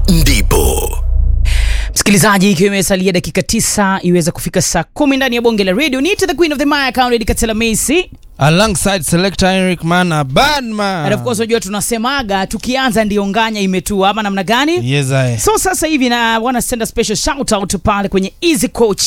ndipo msikilizaji ikiwa imesalia dakika tisa iweze kufika saa kumi ndani ya bonge la radio ni the queen of the maya county katela macy alongside selector Henrik Mana Badman. and of course unajua tunasemaga tukianza ndio nganya imetua ama namna gani Yes, I. so sasa hivi na wana send a special shout out pale kwenye easy coach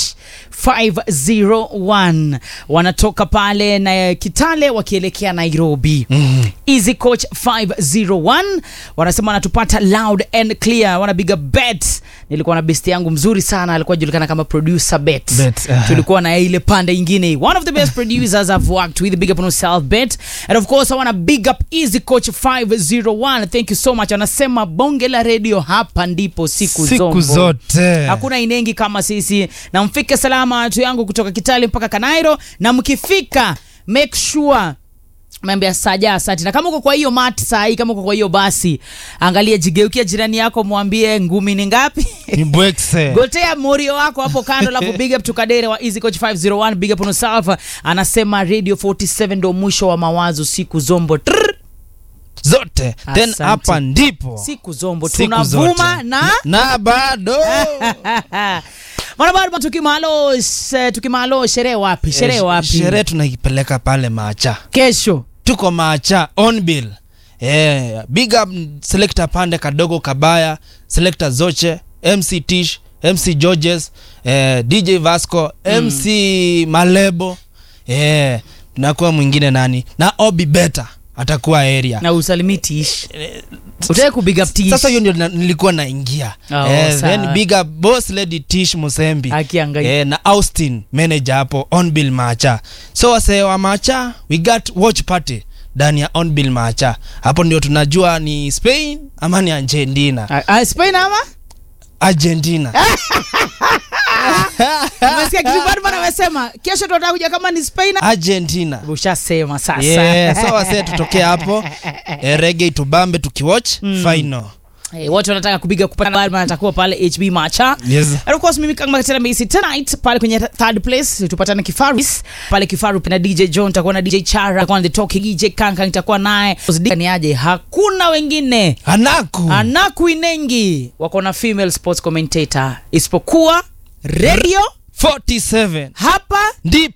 501 wanatoka pale na kitale wakielekea nairobi mm. easy coach 501 wanasema wanatupata loud and clear wana big bet nilikuwa na best yangu mzuri sana alikuwa julikana kama producer bet, Bet, aha. tulikuwa na ile pande ingine one of the best producers i've worked with big up on yourself bet and of course i want to big up easy coach 501 thank you so much anasema bonge la radio hapa ndipo siku, Siku zombo. zote. hakuna inengi kama sisi na mfike salama watu yangu kutoka kitale mpaka kanairo na mkifika make sure meambia saja asante na kama uko kwa hiyo mat saa hii kama uko kwa hiyo basi angalia jigeukia jirani yako mwambie ngumi ni ngapi Ni Bwekse. gotea morio wako hapo kando alafu big up tukadere wa easy coach 501 big up on yourself anasema radio 47 ndo mwisho wa mawazo siku zombo Trrr. zote then Asante. hapa ndipo siku zombo Siku tunavuma zote. na na bado mwanabado tukimalo se- tukimalo sherehe wapi sherehe Eh, wapi sherehe tunaipeleka pale macha kesho tuko macha on bill eh, big up selector pande kadogo kabaya selector zoche mc tish mc georges eh, dj vasco mc malebo eh, tunakuwa mwingine nani na obi beta atakuwa area na usalimitish utake kubig up tish sasa hiyo ndio na- nilikuwa naingia Oh, eh, sawa. then big up boss lady tish musembi Akiangalia. eh, na austin manager hapo on bill macha so wasee wa macha we got watch party ndani ya on bill macha hapo ndio tunajua ni spain ama ni argentina Ah, ah, spain ama argentina umesikia kitu Badman amesema kesho tunataka kuja kama ni spain argentina ushasema sasa yeah, so wasee tutokee hapo eh, rege tubambe tukiwatch final Eh, wote wanataka kupiga kupata Badman atakuwa pale hb macha yes And of course mimi kama tena Messi tonight pale kwenye third place tupatane Kifaru pale Kifaru na DJ John takuwa na DJ Chara takuwa na the talking DJ Kanka nitakuwa naye ni aje hakuna wengine anaku anaku inengi wako na female sports commentator isipokuwa radio 47 hapa ndipo